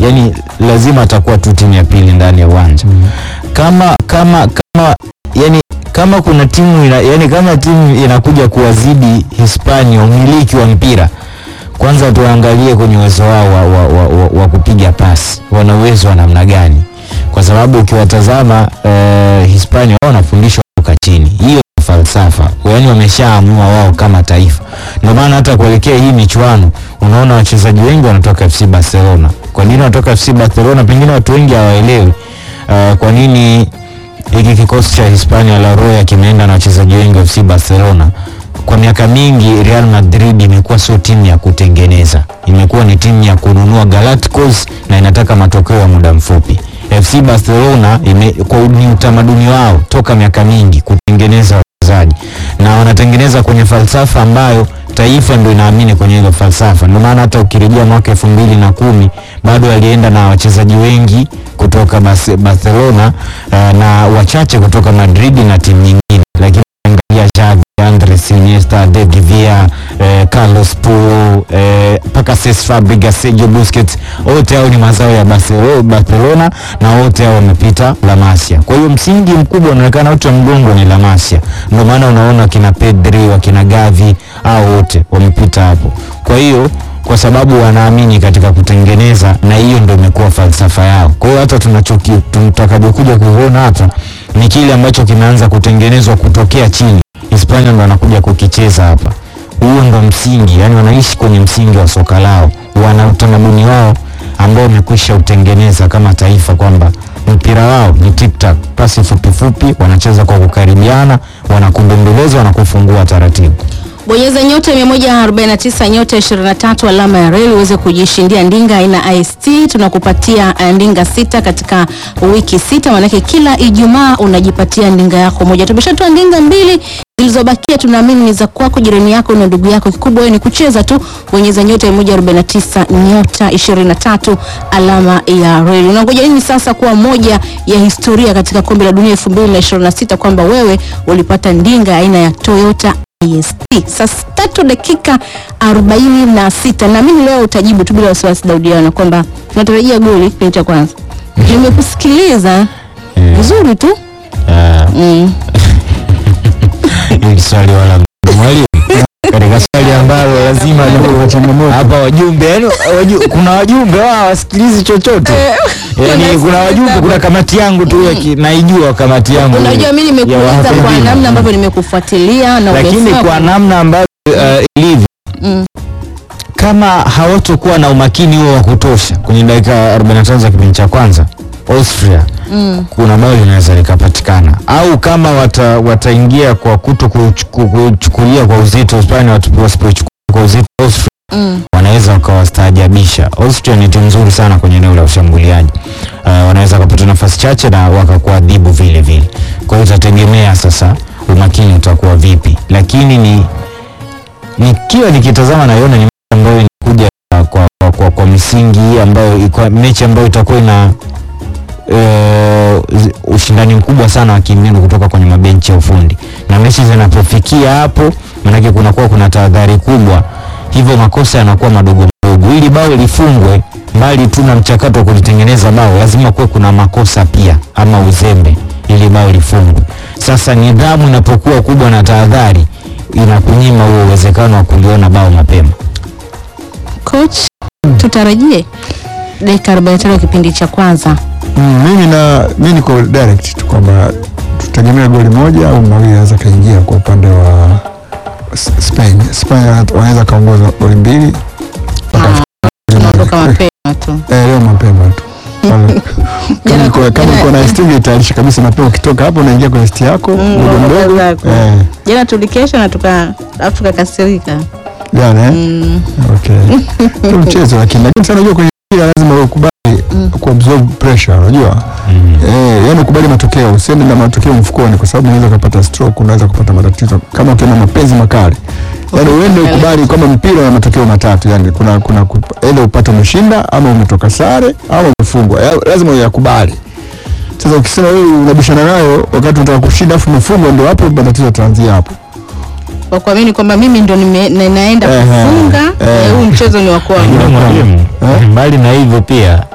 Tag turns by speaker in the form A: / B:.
A: yani lazima atakuwa tu timu ya pili ndani ya uwanja kama kama kama yani kama kuna timu ina, yani kama timu inakuja kuwazidi Hispania umiliki wa mpira kwanza tuangalie kwenye uwezo wao wa, wa, wa, wa, wa kupiga pasi wana uwezo wa namna gani kwa sababu ukiwatazama eh, Hispania wao wanafundishwa kutoka chini hiyo ni falsafa yaani wameshaamua wao kama taifa ndio maana hata kuelekea hii michuano unaona wachezaji wengi wanatoka FC Barcelona kwa nini wanatoka FC Barcelona pengine watu wengi hawaelewi uh, kwa nini hiki kikosi cha Hispania La Roya kimeenda na wachezaji wengi wa FC Barcelona. Kwa miaka mingi Real Madrid imekuwa sio timu ya kutengeneza, imekuwa ni timu ya kununua Galacticos na inataka matokeo ya muda mfupi. FC Barcelona ime, kwa ni utamaduni wao toka miaka mingi kutengeneza wachezaji na wanatengeneza kwenye falsafa ambayo taifa ndio inaamini kwenye hilo falsafa. Ndio maana hata ukirejea mwaka elfu mbili na kumi bado alienda na wachezaji wengi kutoka Bas- Barcelona uh, na wachache kutoka Madrid na timu nyingine, lakini angalia Xavi, Andres Iniesta, David Villa, eh, Carlos Puyol mpaka eh, Cesc Fabregas, Sergio Busquets, wote hao ni mazao ya Barcelo- Barcelona na wote hao wamepita La Masia. Kwa hiyo msingi mkubwa unaonekana wote wa mgongo ni La Masia, ndio maana unaona wakina Pedri, wakina Gavi hao wote wamepita hapo. Kwa hiyo kwa sababu wanaamini katika kutengeneza na hiyo ndio imekuwa falsafa yao. Kwa hiyo hata tunachoki tutakapokuja kuona hapa ni kile ambacho kimeanza kutengenezwa kutokea chini. Hispania ndo anakuja kukicheza hapa. Huo ndo msingi, yani wanaishi kwenye msingi wa soka lao, wana utamaduni wao ambao wamekwisha utengeneza kama taifa kwamba mpira wao ni tip tak, pasi fupi fupi, wanacheza kwa kukaribiana, wanakubembeleza, wanakufungua taratibu.
B: Bonyeza nyota 149 nyota 23 alama ya reli uweze kujishindia ndinga aina IST. Tunakupatia uh, ndinga sita katika wiki sita, maanake kila Ijumaa unajipatia ndinga yako moja. Tumeshatoa ndinga mbili zilizobakia, tunaamini ni za kwako, jirani yako na ndugu yako. Kikubwa wewe ni kucheza tu. Bonyeza nyota 149 nyota 23 alama ya reli. Unangoja nini sasa kuwa moja ya historia katika kombe la dunia 2026 kwamba wewe ulipata ndinga aina ya Toyota IST. Saa tatu dakika arobaini na sita. Naamini leo utajibu tu bila wasiwasi Daudiana kwamba tunatarajia goli kipindi cha kwanza. Nimekusikiliza vizuri tu
A: Ah,
B: mm.
A: hili swali wala mwalimu katika swali ambalo lazima hapa wajumbe yani waju, kuna wajumbe wao hawasikilizi chochote yani kuna wajumbe kuna kamati yangu tu ya ki- naijua kamati yangu
B: Unajua mimi
A: ya
B: nimekuuliza kwa
A: wahafidhina.
B: namna ambavyo nimekufuatilia na
A: lakini
B: umesema
A: kwa namna ambavyo uh, ilivyo
B: Mm.
A: kama hawatokuwa na umakini huo wa kutosha kwenye dakika 45 za kipindi cha kwanza Austria
B: Mm.
A: kuna bao linaweza likapatikana au kama wata, wataingia kwa kuto kuchuku- kuchukulia kwa uzito Hispania watu- wasipoichukulia kwa uzito Austria
B: Mm.
A: wanaweza wakawastaajabisha. Austria ni timu nzuri sana kwenye eneo la ushambuliaji. Uh, wanaweza wakapata nafasi chache na wakakuadhibu vile vile. Kwa hiyo itategemea sasa umakini utakuwa vipi, lakini ni nikiwa nikitazama naiona ni mechi ambayo inakuja kwa, kwa, kwa, kwa misingi ambayo iko mechi ambayo itakuwa ina eh, zi- ushindani mkubwa sana wa kimbinu kutoka kwenye mabenchi ya ufundi, na mechi zinapofikia hapo, maanake kunakuwa kuna tahadhari kubwa, hivyo makosa yanakuwa madogo madogo. Ili bao lifungwe, mbali tu na mchakato wa kulitengeneza bao, lazima kuwe kuna makosa pia ama uzembe ili bao lifungwe. Sasa nidhamu inapokuwa kubwa na tahadhari, inakunyima huo uwezekano wa kuliona bao mapema.
B: Coach, tutarajie dakika 45 kipindi cha kwanza.
C: Mm, mimi na mimi niko direct tu kwamba tutegemea goli moja au mawili anaweza kaingia kwa upande wa S- Spain. Spain wanaweza kaongoza goli mbili mpaka
B: Ah, Tunaondoka mapema tu.
C: eh, leo mapema tu. Pale- Kama
B: Jana-
C: uko- kama
B: jana-
C: uko na ST itayarisha kabisa mapema, ukitoka hapo unaingia kwenye ST yako
B: Mm,
C: mdogo
B: mboga
C: mdogo.
B: zako.
C: Eh,
B: Jana tulikesha na tuka alafu tukakasirika.
C: jana eh?
B: Mm.
C: Okay. Ni mchezo lakini lakini sana unajua kwenye mpira lazima ukubali kuabsorb pressure unajua. Eh, yani ukubali matokeo, usiende na matokeo mfukoni kwa sababu unaweza kupata stroke, unaweza kupata matatizo kama ukiwa na mapenzi makali. Yaani uende ukubali kwamba mpira una matokeo matatu, yani kuna kuna aidha upate umeshinda ama umetoka sare ama umefungwa. Ya- Lazima uyakubali. Sasa ukisema wewe unabishana nayo wakati unataka kushinda afu umefungwa, ndio hapo matatizo yataanzia hapo.
B: Kwa kuamini kwamba mimi ndo nime- na- naenda
C: Ehe,
B: kufunga
C: eh.
B: eh, huu mchezo ni wa kwangu.
A: Lakini mwalimu, mbali na hivyo pia